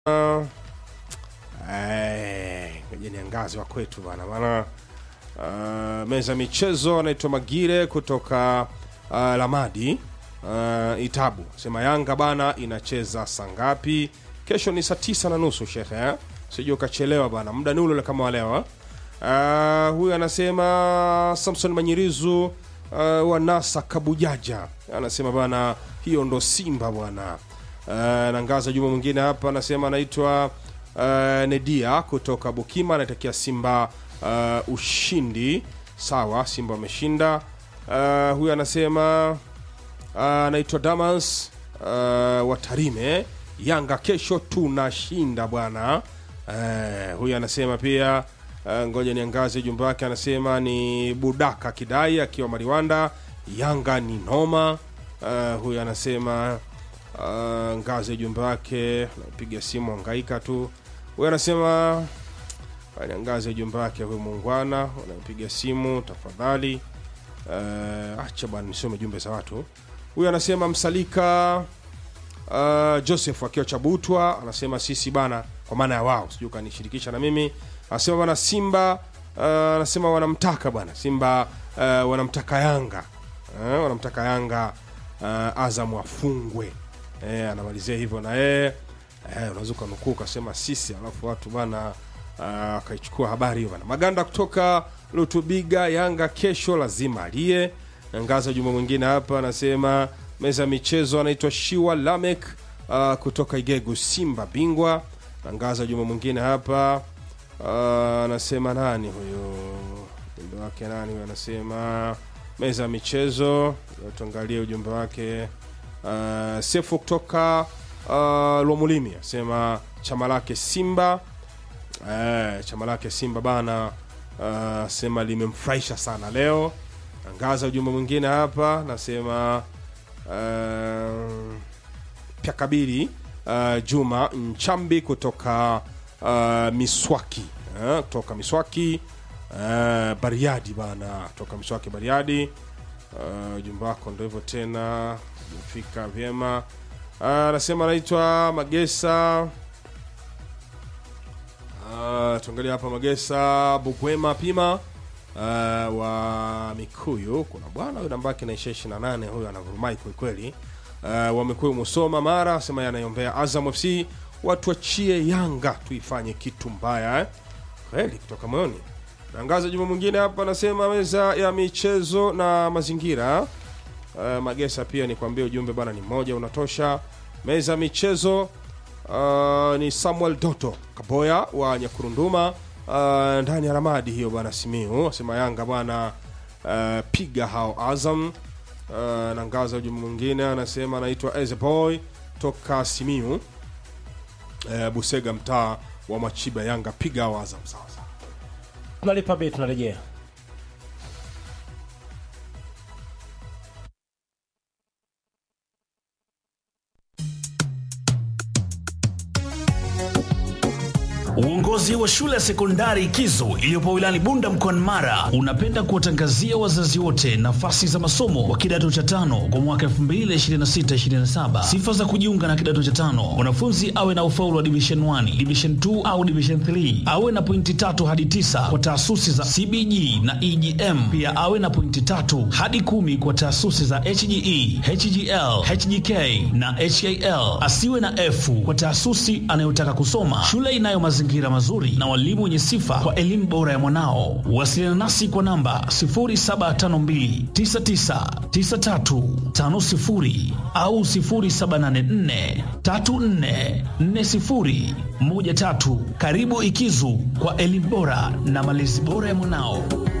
Uh, ngoja niangaze wa kwetu bana maana uh, meza michezo anaitwa Magire kutoka uh, Lamadi uh, Itabu sema Yanga bana inacheza saa ngapi? Kesho ni saa tisa na nusu shekhe eh? Sijui ukachelewa bana, muda ni ule ule kama walewa. Uh, huyu anasema Samson Manyirizu uh, wa NASA Kabujaja anasema bana, hiyo ndo Simba bwana. Uh, nangaza juma mwingine hapa anasema anaitwa uh, Nedia kutoka Bukima anatakia Simba uh, ushindi. Sawa, Simba wameshinda. Uh, huyu anasema uh, anaitwa Damas uh, wa Tarime, Yanga kesho tunashinda bwana. Uh, huyu anasema pia uh, ngoja niangaze jumba wake, anasema ni Budaka Kidai akiwa Mariwanda, Yanga ni noma. Uh, huyu anasema uh, ngazi jumba wake, napiga simu angaika tu. Huyu anasema ngazi ya jumba wake, huyu muungwana, unapiga simu tafadhali. Uh, acha bwana nisome jumbe za watu. Huyu anasema msalika uh, Joseph akiwa Chabutwa anasema sisi bana, kwa maana ya wao, sijui kanishirikisha na mimi. Anasema bana Simba uh, anasema wanamtaka bwana Simba uh, wanamtaka Yanga uh, wanamtaka Yanga uh, Azam afungwe eh, anamalizia hivyo na yeye eh, unaweza ukanukuu ukasema sisi, alafu watu bana akaichukua uh, habari hiyo bana. Maganda kutoka Lutubiga, Yanga kesho lazima aliye Ngaza. Juma mwingine hapa anasema meza ya michezo anaitwa Shiwa Lamek uh, kutoka Igegu, Simba bingwa. Ngaza. Juma mwingine hapa anasema uh, nani huyo ujumbe wake nani huyo, anasema meza ya michezo, tuangalie ujumbe wake uh, Sefu kutoka uh, Lomulimi asema chama lake Simba eh, chama lake Simba bana uh, sema limemfurahisha sana leo. Angaza ujumbe mwingine hapa nasema uh, pya kabiri uh, Juma Nchambi kutoka uh, Miswaki uh, kutoka Miswaki uh, Bariadi bana kutoka Miswaki Bariadi ujumbe uh, wako ndo hivyo tena umefika vyema. Anasema uh, anaitwa Magesa uh, tuangalia hapa Magesa Bukwema Pima uh, wa Mikuyu. Kuna bwana huyu namba yake naisha ishirini na nane, huyu anavurumai kwelikweli. Uh, wa Mikuyu Musoma Mara asema yanayombea Azam FC watuachie Yanga tuifanye kitu mbaya eh? Kweli kutoka moyoni. Tangaza juma mwingine hapa anasema meza ya michezo na mazingira. Uh, Magesa pia nikwambie ujumbe bana ni mmoja unatosha. Meza ya michezo uh, ni Samuel Doto Kaboya wa Nyakurunduma uh, ndani ya Ramadi hiyo bana Simiu asema Yanga bwana uh, piga hao Azam. Uh, na ngaza ujumbe mwingine anasema anaitwa Ezeboy toka Simiu uh, Busega mtaa wa Machiba Yanga piga hao Azam sawa sawa. tunalipa bei tunarejea Uongozi wa shule ya sekondari Kizo iliyopo wilayani Bunda mkoani Mara unapenda kuwatangazia wazazi wote nafasi za masomo wa kidato cha tano kwa mwaka 2026-2027. Sifa za kujiunga na kidato cha tano: mwanafunzi awe na ufaulu wa division 1, division 2 au division 3, awe na pointi tatu hadi tisa kwa taasisi za CBG na EGM. Pia awe na pointi tatu hadi kumi kwa taasisi za HGE, HGL, HGK na HAL. Asiwe na F kwa taasisi anayotaka kusoma. Shule inayo mazingira mazuri na walimu wenye sifa kwa elimu bora ya mwanao. Wasiliana nasi kwa namba 0752999350 au 0784344013. Karibu Ikizu kwa elimu bora na malezi bora ya mwanao.